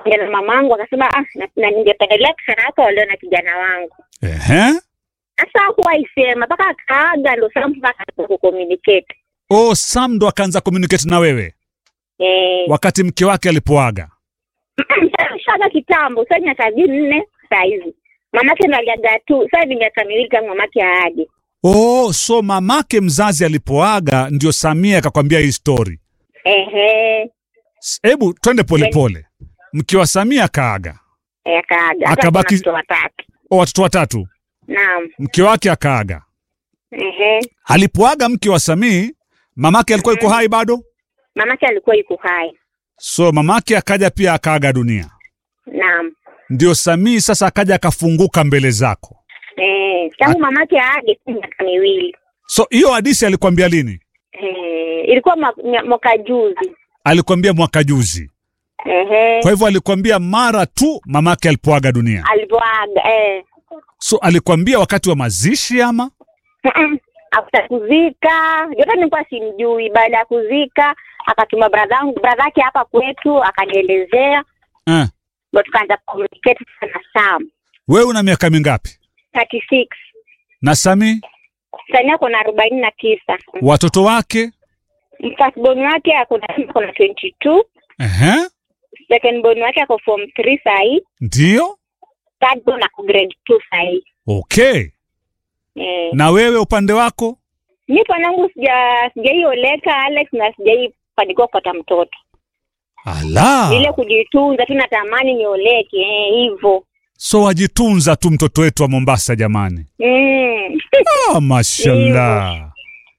Nikaongea na mamangu akasema ah, na, na ningependelea kijana wako walio na kijana wangu. Ehe. Sasa hakuwahi sema mpaka akaaga ndo Sam mpaka kucommunicate. Oh, Sam ndo akaanza communicate na wewe Eh, wakati mke wake alipoaga. shaga kitambo, sasa ni miaka minne saa hizi. Mamake ndo aliaga tu, sasa ni miaka miwili tangu mamake aage. Oh, so mamake mzazi alipoaga ndio Samia akakwambia hii story. Ehe, S- Hebu twende polepole. Mke wa Samia akaaga, eh, akaaga. Sasa Akabaki- kuna watoto watatu. oh, watoto watatu, Naam. mke wake akaaga. Ehe. Alipoaga mke wa Samii, mamake alikuwa yuko hai bado, Mamake alikuwa yuko hai. so mamake akaja pia akaaga dunia. Naam. Ndio Samii sasa akaja akafunguka mbele zako. Eh, tangu mamake aage tu miaka miwili. So hiyo hadithi alikwambia lini? Eh, ilikuwa mwa- mwa- mwaka juzi. Alikwambia mwaka juzi. Ehe. Kwa hivyo alikwambia mara tu mamake alipoaga dunia. Alivyoaga eh. So alikwambia wakati wa mazishi ama? Mm-mm. After kuzika, yote nilikuwa simjui. Baada ya kuzika, akatuma bradhangu bradhake hapa kwetu, akanielezea, Eh. ndo tukaanza communicate sana Sam. Wewe una miaka mingapi? 36. Na Sami Sani ako na arobaini na tisa. watoto wake? Firstborn wake ako na ako na 22. Ehe. Second born wake ako form 3 sahii. Ndio? Third born ako grade 2 sahii. Okay. Eh. Na wewe upande wako? Mi panangu sija sijaioleka Alex na sijaifanikiwa kupata mtoto. Ala. Ile kujitunza tu natamani nioleke eh, hivyo. So wajitunza tu mtoto wetu wa Mombasa jamani. Mm. Ah, mashallah.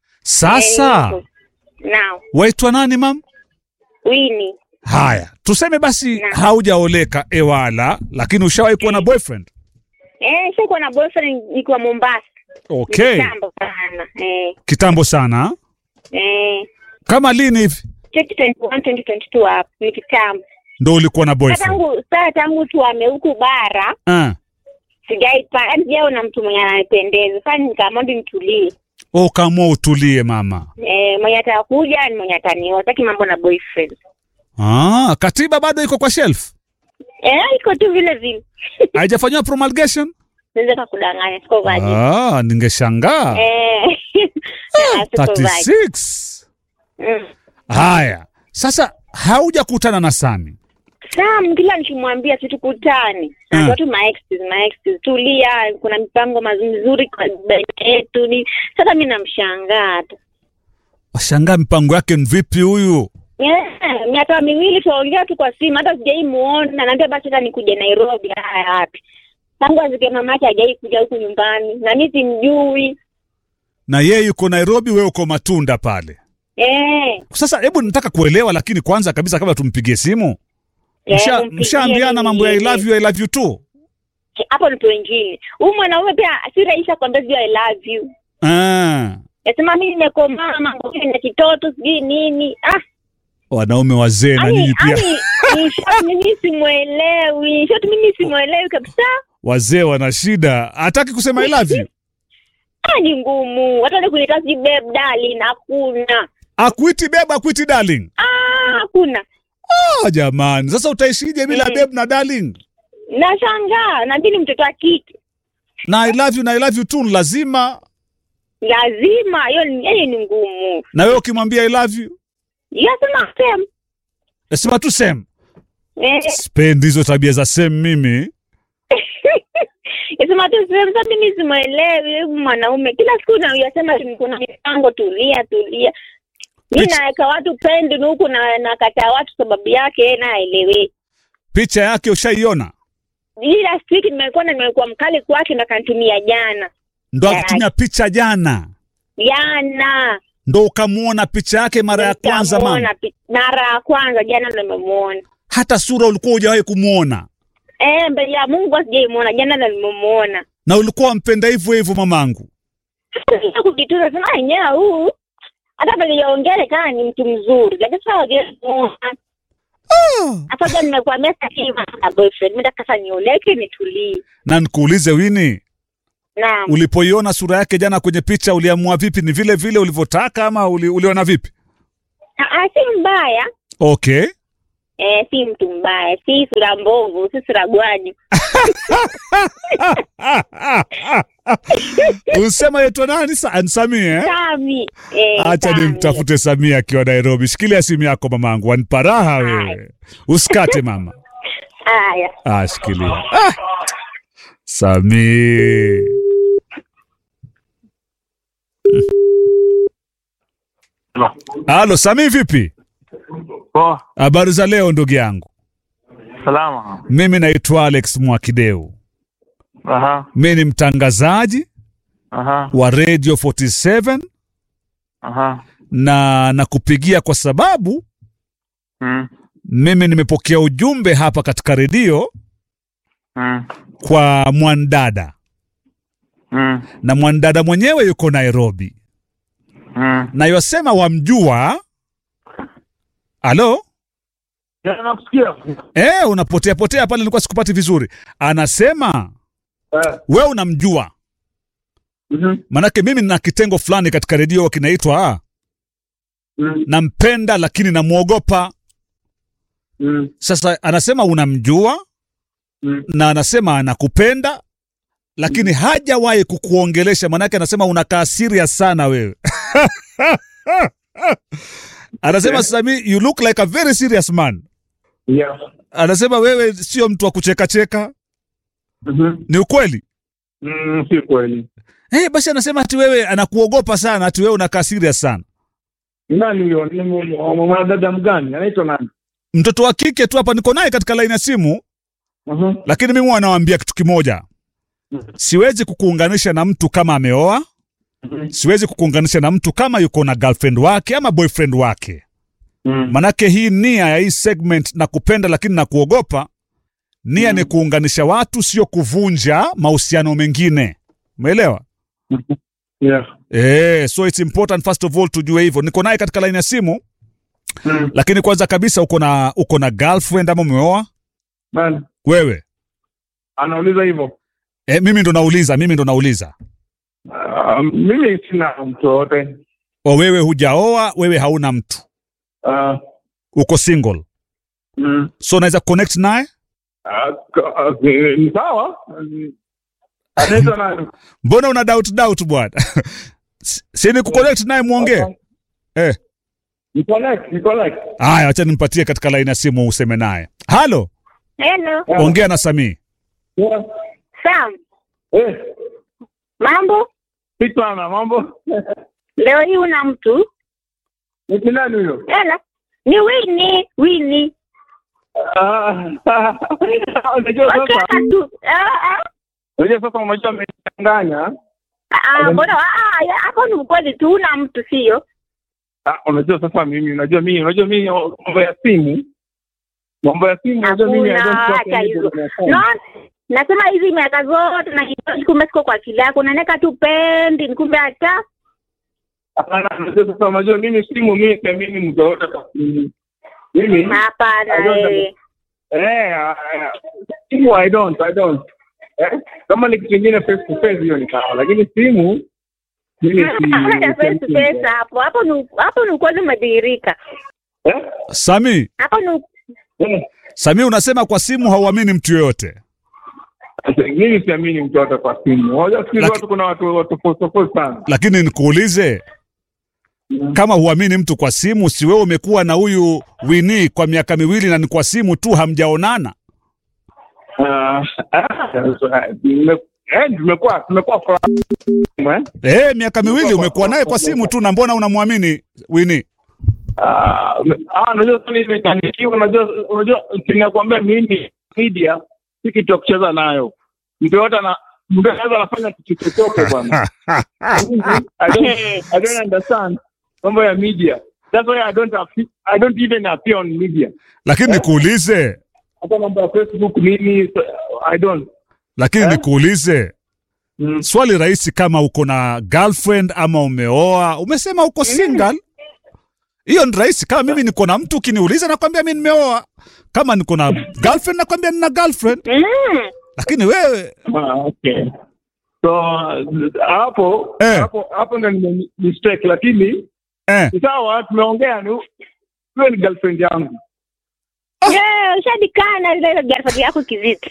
Sasa Eh, hivyo. Naam, waitwa nani mam? Winnie. Haya, tuseme basi Naam. haujaoleka ewala, lakini ushawahi kuwa na boyfriend? Eh, sikuwa na boyfriend nikiwa Mombasa. Okay, Kitambo sana. Eh. kitambo sana. Eh. Kama lini hivi 2021 2022 hapo ni kitambo. ndo ulikuwa na Sasa boyfriend? tangu sasa tangu tuame huku bara Ah. sijaipa yaani sijaona mtu mwenye ananipendeza. Sasa nikaamua ndio nitulie. Oh, kaamua utulie mama. Eh, mwenye atakuja ni mwenye atanioa. Sitaki mambo na boyfriend. Ah, katiba bado iko kwa shelf, Eh, iko tu vile vile. haijafanyiwa promulgation. Naweza kudanganya siko vaji. Ah, ningeshangaa. Eh. Ah, siko vaji. 36. Mm. Haya, sasa haujakutana na Sami. Sam kila nikimwambia situkutane. Mm. Na watu ma exes, ma exes tulia, kuna mipango mazuri mizuri kwa baina yetu ni. Sasa mimi namshangaa tu. Washangaa mipango yake ni vipi huyu? Yeah, miaka miwili tuongea tu kwa simu, hata sijaimuona. Naambia basi hata nikuje Nairobi. Haya, wapi? Tangu azike mamake hajai kuja huku nyumbani, na mimi simjui. Na yeye yuko Nairobi, wewe uko Matunda pale. Eh, Sasa hebu nataka kuelewa, lakini kwanza kabisa kabla tumpigie simu, eh, msha- mpigie mshaambiana nini mambo ya I yeye. love you, I love you tu? hapo ni wengine. Huyu mwanaume pia si rahisi kuambia sijui I love you. Ah, Nasema mimi nimekomaa mambo hili na kitoto sijui nini. Ah, wanaume wazee na ani nyinyi pia ani in short mimi simuelewi. In short mimi simuelewi kabisa. wazee wana shida, hataki kusema I love you. Ah, ni ngumu. Hata ni kunita sijui babe darling hakuna. Akuiti beba, akuiti darling. Ah, hakuna. Ah, jamani, sasa utaishije bila Mm. babe na darling? Nashangaa, na mimi ni mtoto wa kike. Na I love you na I love you tu ni lazima, Lazima hiyo ni yaani ni ngumu. na wewe ukimwambia I love you Yasema same. nasema tu same. Eh, Sipendi hizo tabia za same mimi. Yasema tu same. Sasa mimi simuelewi huyu mwanaume. Kila siku na yasema tu kuna mipango tulia tulia. Mimi Picha- naweka watu pendi na huku na nakataa watu sababu yake yeye na aelewi. Picha yake ushaiona? Hii last week nimekuwa na nimekuwa mkali kwake na kanitumia jana. Ndo Eh. akutumia picha jana, Jana. ndo ukamuona picha yake mara ya kwanza mama. Nikamuona pi- Mara ya kwanza jana ndo nimemuona. Hata sura ulikuwa hujawahi kumwona, Eh, mbele ya Mungu sijaimuona jana ndo nimemuona. na ulikuwa wampenda hivyo hivyo mamangu. Sasa kujitunza sema yenyewe huu hata pale yaongele kama ni mtu mzuri lakini sasa wajemuona hata jana nimekuambia sasa hivi na boyfriend mimi nataka sasa nioleke nitulie. Na nikuulize Wini, Naam. ulipoiona sura yake jana kwenye picha uliamua vipi? Ni vile vile ulivyotaka ama uli, uliona vipi? Ah, ah, si mbaya. Okay, eh, si mtu mbaya, si sura mbovu, si sura gwani. Usema yetu nani? Sa- Samia eh? Sami. Eh, Acha Sami. nimtafute Samia akiwa Nairobi. Shikilia simu yako mamangu, wanipa raha wewe. Usikate mama. Haya. Ah, shikilia. Ah. Sami. Halo Sami, vipi? Poa, Habari za leo ndugu yangu. salama. Mimi naitwa Alex Mwakideu. Aha, Mimi ni mtangazaji aha, wa Radio 47 aha. na nakupigia kwa sababu Mm, mimi nimepokea ujumbe hapa katika redio mm, kwa mwandada mm, na mwandada mwenyewe yuko Nairobi mm. na yosema wamjua. Halo? Ya, nakusikia. Eh, unapotea potea pale, nilikuwa sikupati vizuri. Anasema Eh, we unamjua, mhm, manake mimi nina kitengo fulani katika redio kinaitwa ah, mm, nampenda lakini namwogopa. mm, Sasa anasema unamjua mm. na anasema anakupenda lakini hajawahi kukuongelesha, manake anasema unakaa serious sana wewe. anasema Sami, you look like a very serious man. Yeah. Anasema wewe sio mtu wa kuchekacheka. Mhm. Ni ukweli? Mm, si kweli. Eh, basi anasema ati wewe anakuogopa sana, ati wewe unakaa serious sana. Ni Nani huyo? Ni mu- mu- mwanadada mgani? Anaitwa nani? Mtoto wa kike tu hapa niko naye katika laini ya simu, Mhm. lakini mimi huwa nawaambia kitu kimoja. Siwezi kukuunganisha na mtu kama ameoa, Mhm. siwezi kukuunganisha na mtu kama yuko na girlfriend wake ama boyfriend wake. Mm. Manake hii nia ya hii segment na kupenda lakini na kuogopa, nia ni kuunganisha watu, sio kuvunja mahusiano mengine. Umeelewa? Yeah. Eh, so it's important first of all tujue hivyo. Niko naye katika laini ya simu, Mm. lakini kwanza kabisa uko na uko na girlfriend ama umeoa Nani? wewe? Anauliza hivyo. Eh, mimi ndo nauliza, mimi ndo nauliza. Ah, mimi sina mtu wote. O, wewe hujaoa, wewe hauna mtu, Ah, uko single, mm. so unaweza connect naye. Ah, ka- ah, ni sawa. Mm. Anaitwa nani? Mbona una doubt doubt bwana? Si- si ni kuconnect naye muongee. Eh, Ni connect, ni connect. haya, acha nimpatie katika laini ya simu useme naye. Halo, Hello. Yeah. ongea na Samii. Yeah. Sam, Eh, mambo? si sana mambo. Leo hii una mtu? Ni nani huyo? Hello. Ni Winnie, Winnie. Ah, Unajua sasa, Wachana tu. Ah, ah. unajua sasa umejua amechanganya. Ah, mbona ah, ya, hapo ni ukweli tu una mtu sio? Ah, unajua sasa mimi, unajua mimi, unajua mimi mambo ya simu. Mambo ya simu unajua mimi I don't Hakuna trust hata hizo. anybody on my phone. No, nasema hizi miaka zote na kitu kumbe siko kwa akili yako, unaneka tu pendi, kumbe hata Hapana, unajua sasa unajua mimi simu mimi kwa mimi mtu wote kwa simu. Mimi hapana. I don't eh. eh ah, ah, simu I don't, I don't. Eh? Kama ni kitu kingine face to face hiyo ni sawa, lakini simu mimi si Hakuna cha face to face hapo. Hapo ni hapo ni ukweli umedhihirika. Eh? Sami, Hapo ni Eh. Sami unasema kwa simu hauamini mtu yoyote. mimi siamini mtu wote kwa simu. Unajua siku hizi Laki- watu kuna watu watu tofauti tofauti sana. Lakini nikuulize, kama huamini mtu kwa simu, si wewe umekuwa na huyu Winnie kwa miaka miwili na ni kwa simu tu, hamjaonana? Ah, ah, tume- eh, tumekuwa tumekuwa kwa eh? Eh, miaka miwili umekuwa naye kwa simu tu, na mbona unamwamini Winnie? Ah, ah, unajua sasa mimi nimechanganyikiwa, unajua unajua ninakwambia mimi media si kitu ya kucheza nayo. Mtu yote ana mtu anaweza anafanya kitu chochote bwana. I don't I don't understand mambo ya media. That's why I don't appear, I don't even appear on media. Lakini nikuulize, Hata mambo ya Facebook mimi so, I don't. lakini Eh? nikuulize Mm. swali rahisi, kama uko na girlfriend ama umeoa, umesema uko single, hiyo ni rahisi. Kama mimi niko na mtu, ukiniuliza nakwambia mi nimeoa. Kama niko na girlfriend nakwambia nina girlfriend, mm. lakini wewe Ah, okay. So hapo Eh. hapo hapo ndo nime mistake lakini eh, ni sawa tumeongea ni wewe ni girlfriend yangu Yeah, ushadikana ile girlfriend yako kiziti.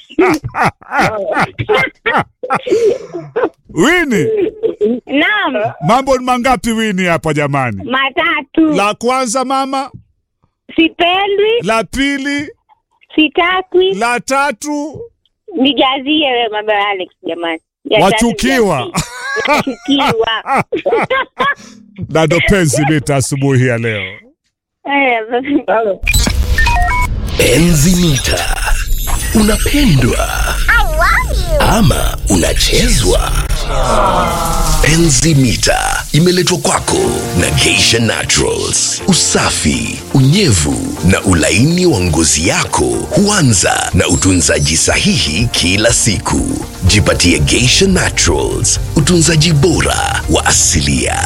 Wini, Naam, mambo ni mangapi Wini hapa jamani? matatu. La kwanza mama, Sipendwi, la pili, sitakwi. la tatu, Nijazie wewe mambo ya Alex jamani. Ya wachukiwa. tatu Wachukiwa. na ndo penzi mita asubuhi ya leo. Eh, Enzi mita unapendwa ama unachezwa? Enzi mita imeletwa kwako na Geisha Naturals. Usafi, unyevu na ulaini wa ngozi yako huanza na utunzaji sahihi kila siku. Jipatie Geisha Naturals, utunzaji bora wa asilia.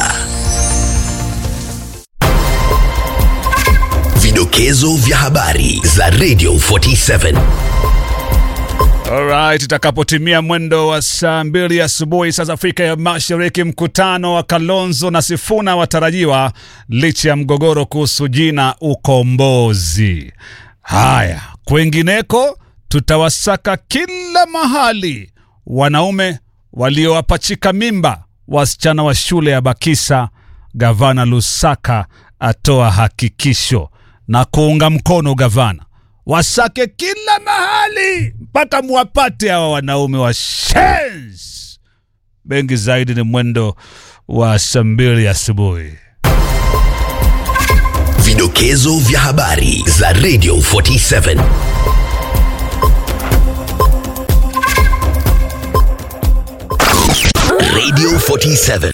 Vidokezo vya habari za Radio 47. Alright, itakapotimia mwendo wa saa mbili asubuhi saa za Afrika ya Mashariki, mkutano wa Kalonzo na Sifuna watarajiwa licha ya mgogoro kuhusu jina Ukombozi. Haya, kwengineko tutawasaka kila mahali wanaume waliowapachika mimba wasichana wa shule ya Bakisa. Gavana Lusaka atoa hakikisho na kuunga mkono gavana wasake kila mahali mpaka mwapate hawa wanaume wa shens. Mengi zaidi ni mwendo wa saa mbili asubuhi. Vidokezo vya habari za Radio 47. Radio 47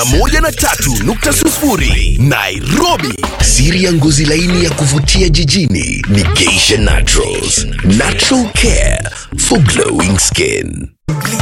103.0 Nairobi. Siri ya ngozi laini ya kuvutia jijini ni Geisha Naturals. Natural care for glowing skin.